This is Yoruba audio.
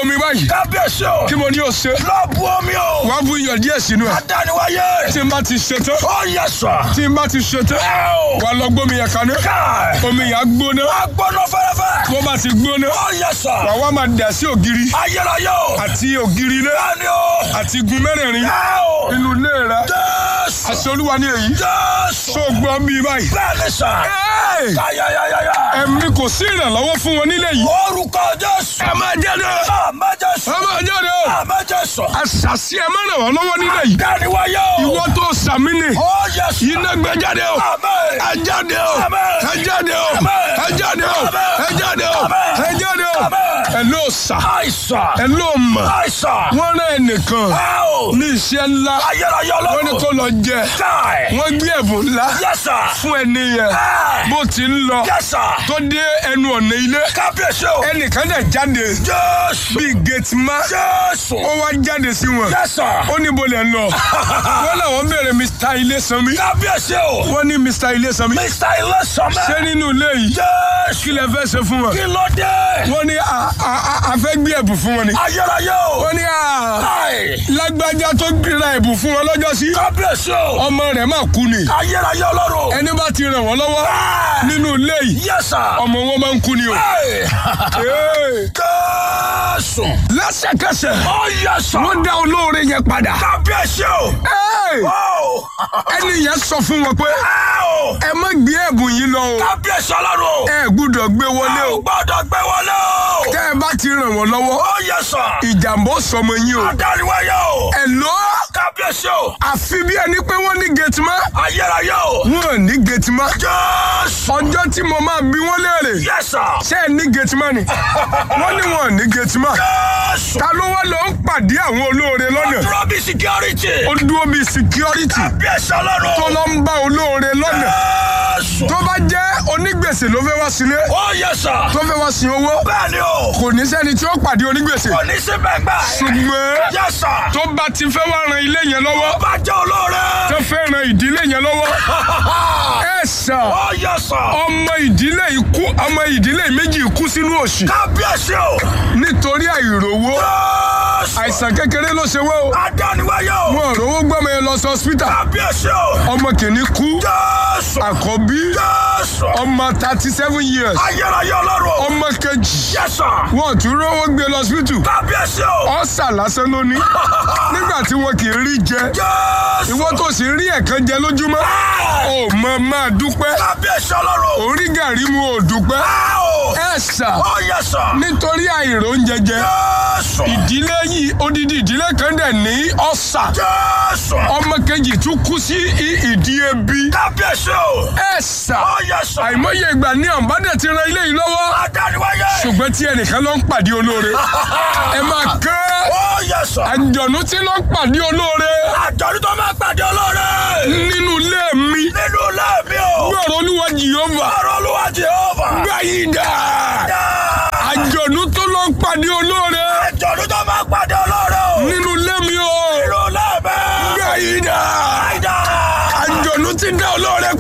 omi báyìí kábíyèsí o. kí mo ní o ṣe lọ bu omi o. wàá bu iyọ̀ díẹ̀ sínú ẹ̀ adániwáyé. tí n bá ti ṣe tán ó yẹ sọ. tí n bá ti ṣe tán ẹ o. wàá lọ gbómi yẹn kaná káì. omi yẹn á gbóná agbọ́nà fẹ́rẹ́fẹ́. bó bá ti gbóná ó yẹ sọ. wàá wá máa dà sí ògiri ayérayé o. àti ògiri ilé bẹ́ẹ̀ni o. àti igun mẹ́rẹ̀ẹ̀rin ẹ o. inú ilé rẹ jésù. àṣẹ olúwa ní èyí jésù. tó gbọ́ mi báyìí. bẹ́ẹ̀ni sà. Ẹ́ẹ̀! ayayayaya. ẹ̀mí kò sí ìrànlọ́wọ́ fún wọn nílé yìí. orúkọ jésù. ẹ máa jáde o. àmọ́ jésù. ẹ máa jáde o. àmọ́ jésù. àṣàṣì ẹ máa ràn wọ́n lọ́wọ́ nílé yìí. adániwáyé o. ìwọ tó sàmì ni. ó yẹ sọ. iná gbé jáde o. àmín. ẹ jáde o. Àmín. ẹ jáde o. Àmín. ẹ jáde o. Àmín. ẹ jáde o. Àmín. ẹ jáde o. Àmín. ẹ ló sà. àìsàn. ẹ ló mọ̀. àìsàn. wọ́n rán ẹnìkan ẹ o. ní iṣẹ́ ńlá. ayérayé wọ́n ní ọlọ́run. kó lọ jẹ. káì. wọ́n gbé ẹ̀bùn ńlá yes sir. fún ẹni yẹn. ẹ. bó ti ń lọ yes sir. tó dé ẹnu ọ̀nà ilé. kábíyèsí o. ẹnìkan dẹ̀ jáde jésù. bíi gẹ̀tìmá. jésù. ó wá jáde sí wọn. yes sir. ó ní bolẹ̀ ń lọ. wọ́n làwọn béèrè Mr. Ilésanmí. kábíyèsí o. wọ́n ní Mr. Ilésanmí. mr ilésànmẹ́. ṣé nínú ilé yìí jésù. kí lẹ fẹ́ ṣe fún wọn. kí ló dé. wọ́n ní a- a- a- a fẹ́ gbé ẹ̀bùn fún wọn ni. ayérayé o. wọ́n ní a káì. lágbájá tó gbéra ẹ̀bùn fún wọn lọ́jọ́ sí. kábíyèsí o. ọmọ rẹ̀ máa kú ni. ayérayé ọlọ́run. ẹni bá ti ràn wọ́n lọ́wọ́ ẹ. nínú ilé yìí yes sir. ọmọ wọn máa ń kú ni o. Hey! Ee. Jésù. lẹ́sẹ̀kẹsẹ̀ Ó yẹ sọ. wọ́n dá olóore yẹn padà. Kábíyèsí o. Ee. Ó. ẹni yẹn sọ fún wọn pé Ẹ o. ẹ má gbé ẹ̀bùn yìí lọ o. Kábíyèsí ọlọ́run. ẹ gbúdọ̀ gbé wọlé Ẹ o. ò gbọ́dọ̀ gbé wọlé o. tẹ́ ẹ bá ti ràn wọ́n lọ́wọ́ Ó yẹ sọ. ìjàmbá ó sọmọ yín o. Adániwáyé o. ẹ lọ Kábíyèsí o. àfi bí ẹni pé wọ́n ní gẹ̀tìmá Ayérayé o. wọn ò ní gẹ̀tìmá. Jésù. ọjọ́ tí mo máa bí wọ́n léèrè Yes sir. ṣé ẹ ní gẹ̀tìmá ni wọ́n ní wọn ò ní gẹ̀tìmá. Jésù. ta ló wá lọ ń pàdé àwọn olóore lọ́nà Dúró bí security. ó dúró bíi security Kábíyèsí ọlọ́run. tó lọ ń bá olóore lọ́nà Jésù. tó bá jẹ́ onígbèsè ló fẹ́ wá sílé Ó yẹ sọ. tó fẹ́ wá sin owó Bẹ́ẹ̀ni o. kò ní sẹ́ni tí ó pàdé onígbèsè Kò ní sí bẹ́ẹ̀ gbà. ṣùgbọ́n Yes sir. tó bá ti fẹ́ wá ran ilé yẹn lọ́wọ́ Bá jẹ́ olóore. tó fẹ́ ran ìdílé yẹn lọ́wọ́ ẹ sà Ó yẹ sọ. ọmọ ìdílé ikú ọmọ ìdílé méjì kú sínú òṣì Kábíyèsí o. nítorí àìrówó Jésù. àìsàn kékeré ló ṣe wọ́n o Adániwáyé o. wọn ò rówó gbọ́mọ yẹn lọ sí hospital Kábíyèsí o. ọmọ kìíní kú Jésù. àkọ́bí Jésù. ọmọ thirty seven years Ayérayé ọlọ́run. ọmọ kejì Yes sir. wọn ò tún rówó gbé lọ hospital Kábíyèsí o. ọ̀sà lásán ló ní nígbà tí wọn kì í rí jẹ Jésù. ìwọ tó sì rí ẹ̀kan jẹ lójúmọ́ ò mọ máa dúpẹ́ Kábíyèsí ọlọ́run. orí gàrí mu ò dúpẹ́ Ẹ o. ẹ sà Ó yẹ sọ. nítorí àìrò oúnjẹ jẹ Jésù. ìdílé yìí odidi ìdílé kan dẹ̀ ní ọ̀sà Jésù. ọmọ kejì tún kú sí i- ìdí ebi Kábíyèsí o. ẹ sà Ó yẹ sọ. àìmọye ìgbà ní àǹbádẹ ti ran ilé yìí lọ́wọ́ Adániwáyé. ṣùgbọ́n tí ẹnìkan ló ń pàdé olóore ẹ máa kẹ́ Ó yẹ sọ. àjọ̀nú tí ló ń pàdé olóore Àjọ̀dún tó máa pàdé olóore. nínú ilé mi Nínú ilé mi o. gbọ́rọ̀ olúwa jìhóva Ọ̀rọ̀ olúwa Jehova. gbáyìí dà àjọ̀nú tó ló ń pàdé olóore Àjọ̀dún tó máa pàdé olóore o. nínú ilé mi o Nínú ilé mi. gbáyìí dà Àìdá. àjọ̀nú tí dá olóore